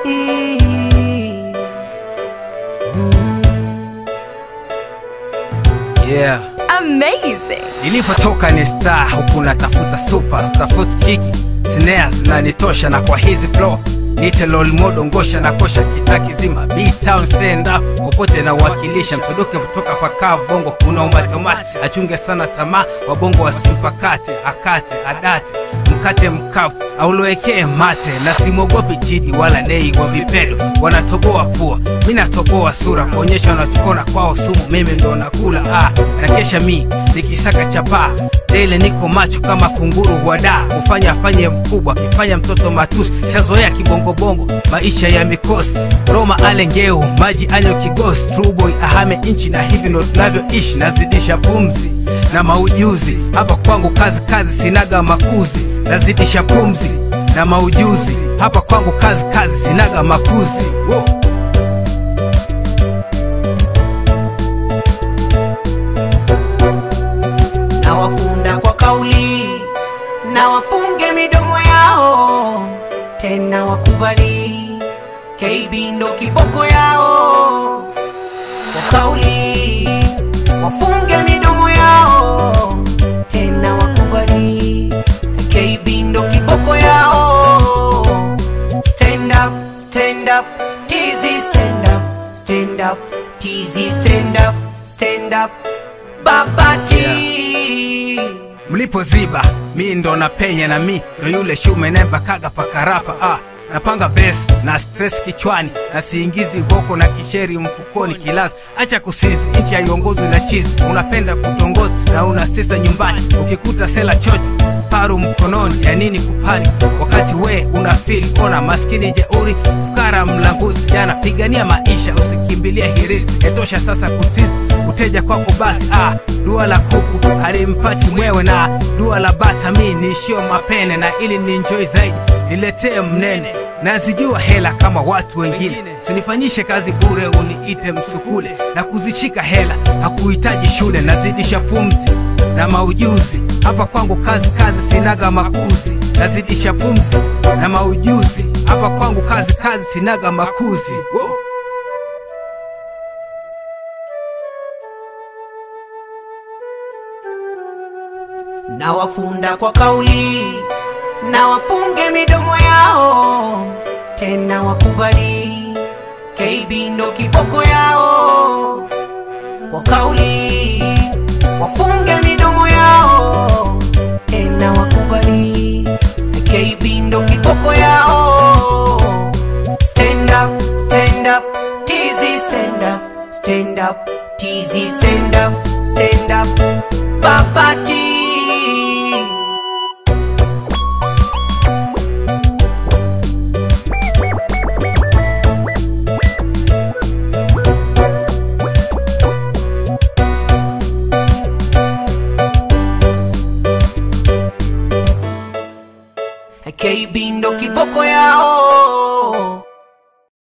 Yeah. Amazing. Nilipotoka ni star huku natafuta super tafuta kiki snares na nitosha, na kwa hizi flow nite lol modo ngosha na kosha kitaki zima B-town stand up popote na wakilisha msodoke kutoka kwa kavu bongo kuna umatomati achunge sana tamaa wabongo wasimpakate akate adate mkate mkavu aulowekee mate na simwogopi chidi wala nei wa vipendo wanatoboa pua mi natoboa sura kuonyesha wanachokona kwao sumu mimi ndo nakula ah, nakesha mi nikisaka chapaa dele niko macho kama kunguru wada kufanya afanye mkubwa akifanya mtoto matusi shazoea kibongobongo maisha ya mikosi roma ale ngeu maji anywe kigosi truboy ahame nchi na hivi ndo tunavyoishi nazidisha pumzi na maujuzi hapa kwangu kazi kazi sinaga makuzi nazidisha pumzi na maujuzi hapa kwangu kazi kazi sinaga makuzi Wow. na wafunda kwa kauli na wafunge midomo yao tena wakubali KB ndo kiboko yao kwa kauli wafunge midomo yao tena wakubali KB ndo kiboko yao stand up stand up TZ stand up stand up TZ stand up stand up babati mlipoziba mi ndo napenya na mi ndo yule shume nembakaga pakarapa ah. napanga ves na stress kichwani na siingizi goko na kisheri mfukoni kilazi acha kusizi nchi haiongozwi na chizi unapenda kutongoza na una sisa nyumbani ukikuta sela chocho paru mkononi ya nini kupani wakati we una fili ona maskini jeuri fukara mlanguzi jana pigania maisha usikimbilia hirizi etosha sasa kusizi uteja kwako basi ah, dua la kuku halimpati mwewe na dua la bata mi niishio mapene na ili ninjoi zaidi niletee mnene nazijua hela kama watu wengine sinifanyishe kazi bure uniite msukule na kuzishika hela hakuhitaji shule nazidisha pumzi na maujuzi hapa kwangu kazi kazi sinaga makuzi nazidisha pumzi na maujuzi hapa kwangu kazi kazi sinaga makuzi Wow. na wafunda kwa kauli na wafunge midomo yao tena wakubali KB ndo kiboko yao kwa kauli wafunge midomo yao tena wakubali KB ndo kiboko yao stand up stand up TZ stand up stand up TZ stand up stand up babati KB ndo kiboko yao